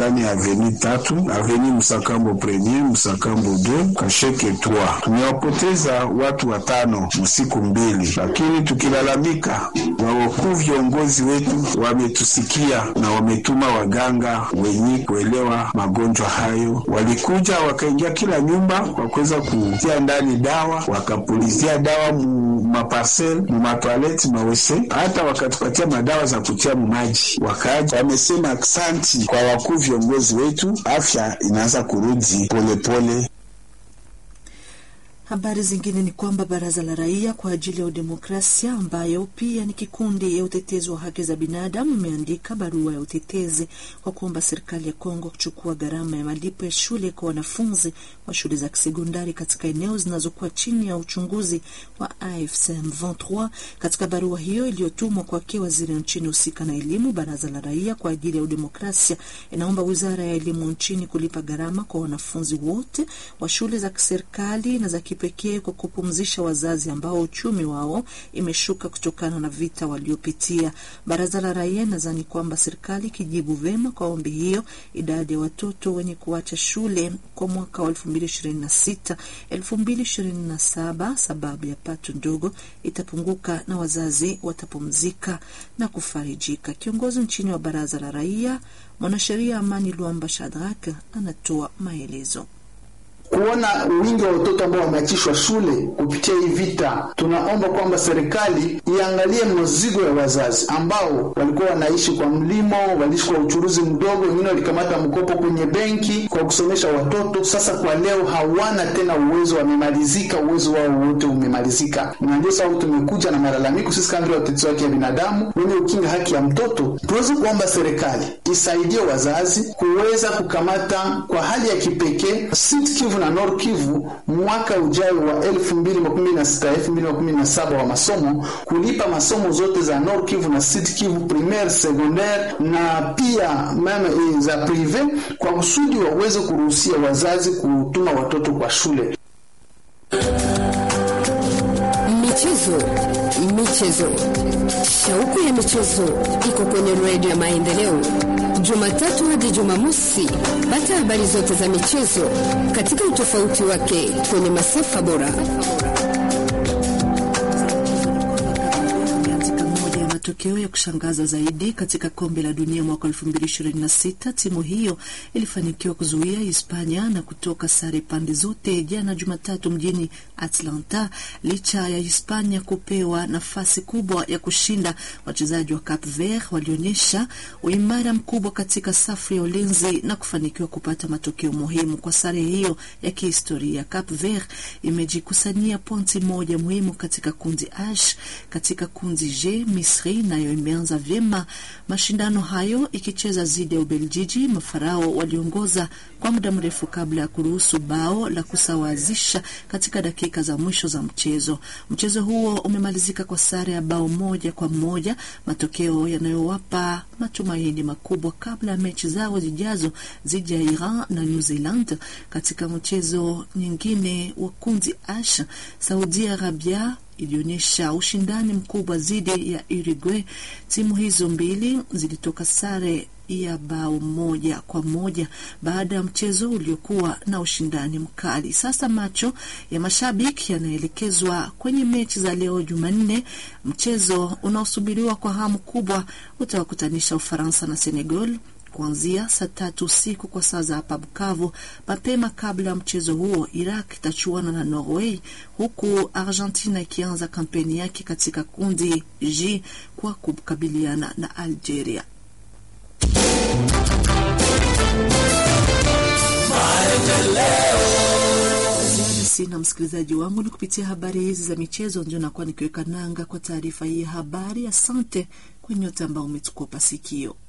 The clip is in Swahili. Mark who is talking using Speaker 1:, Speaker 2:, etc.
Speaker 1: ndani ya aveni tatu, aveni Msakambo premier, Msakambo 2, Kasheke 3. Tumewapoteza watu watano msiku mbili, lakini tukilalamika, wawakuu viongozi wetu wametusikia na wametuma waganga wenye kuelewa magonjwa hayo. Walikuja wakaingia kila nyumba kwa kuweza kutia ndani dawa, wakapulizia dawa mu maparcel mu matoaleti mawese, hata wakatupatia madawa za kutia mumaji. Wakaja wamesema aksanti kwa wakuu viongozi wetu, afya inaanza kurudi polepole.
Speaker 2: Habari zingine ni kwamba baraza la raia kwa ajili ya udemokrasia ambayo pia ni kikundi ya utetezi wa haki za binadamu imeandika barua ya utetezi kwa kuomba serikali ya Kongo kuchukua gharama ya malipo ya shule kwa wanafunzi wa shule za kisekondari katika eneo zinazokuwa chini ya uchunguzi wa AFC M23. Katika barua hiyo iliyotumwa kwake waziri nchini husika na elimu, baraza la raia kwa ajili ya udemokrasia inaomba wizara ya elimu nchini kulipa gharama kwa wanafunzi wote wa shule za kiserikali na za pekee kwa kupumzisha wazazi ambao uchumi wao imeshuka kutokana na vita waliopitia. Baraza la raia nadhani kwamba serikali ikijibu vema kwa ombi hiyo, idadi ya watoto wenye kuacha shule kwa mwaka wa 2026 2027 sababu ya pato ndogo itapunguka na wazazi watapumzika na kufarijika. Kiongozi nchini wa baraza la raia mwanasheria Amani Luamba Shadrak anatoa maelezo
Speaker 3: kuona wingi wa watoto ambao wameachishwa shule kupitia hii vita, tunaomba kwamba serikali iangalie mzigo ya wazazi ambao walikuwa wanaishi kwa mlimo, waliishi kwa uchuruzi mdogo, wengine walikamata mkopo kwenye benki kwa kusomesha watoto. Sasa kwa leo hawana tena uwezo, wamemalizika, uwezo wao wote umemalizika, na ndio sababu tumekuja na malalamiko sisi kama vile watetezi wa haki ya binadamu wenye ukinga haki ya mtoto, tuweze kuomba serikali isaidie wazazi kuweza kukamata kwa hali ya kipekee Kivu na Nord Kivu mwaka ujao wa 2016 2017 wa masomo kulipa masomo zote za Nord Kivu na Sud Kivu primaire, secondaire na pia meme za prive kwa kusudi waweze kuruhusia wazazi kutuma watoto kwa shule.
Speaker 4: Michezo, michezo, shauku ya michezo iko kwenye redio ya Maendeleo Jumatatu hadi Jumamosi. Pata habari zote za michezo katika utofauti wake kwenye masafa bora.
Speaker 2: Matokeo ya kushangaza zaidi katika kombe la dunia mwaka 2026, timu hiyo ilifanikiwa kuzuia Hispania na kutoka sare pande zote jana Jumatatu mjini Atlanta, licha ya Hispania kupewa nafasi kubwa ya kushinda. Wachezaji wa Cape Verde walionyesha uimara mkubwa katika safu ya ulinzi na kufanikiwa kupata matokeo muhimu kwa sare hiyo ya kihistoria. Cape Verde imejikusanyia pointi moja muhimu katika kundi H. Katika kundi G, Misri nayo imeanza vyema mashindano hayo ikicheza dhidi ya Ubeljiji. Mafarao waliongoza kwa muda mrefu kabla ya kuruhusu bao la kusawazisha katika dakika za mwisho za mchezo. Mchezo huo umemalizika kwa sare ya bao moja kwa moja, matokeo yanayowapa matumaini makubwa kabla ya mechi zao zijazo dhidi ya Iran na New Zealand. Katika mchezo nyingine wa kundi H, Saudi Arabia ilionyesha ushindani mkubwa dhidi ya Uruguay. Timu hizo mbili zilitoka sare ya bao moja kwa moja baada ya mchezo uliokuwa na ushindani mkali. Sasa macho ya mashabiki yanaelekezwa kwenye mechi za leo Jumanne. Mchezo unaosubiriwa kwa hamu kubwa utawakutanisha Ufaransa na Senegal kuanzia saa tatu usiku kwa saa za hapa Bukavu. Mapema kabla ya mchezo huo, Iraq itachuana na Norway, huku Argentina ikianza kampeni yake katika kundi G kwa kukabiliana na Algeria. Sina msikilizaji wangu, ni kupitia habari hizi za michezo ndio nakuwa nikiweka nanga kwa taarifa hii ya habari. Asante kwa nyote ambao umetukopa sikio.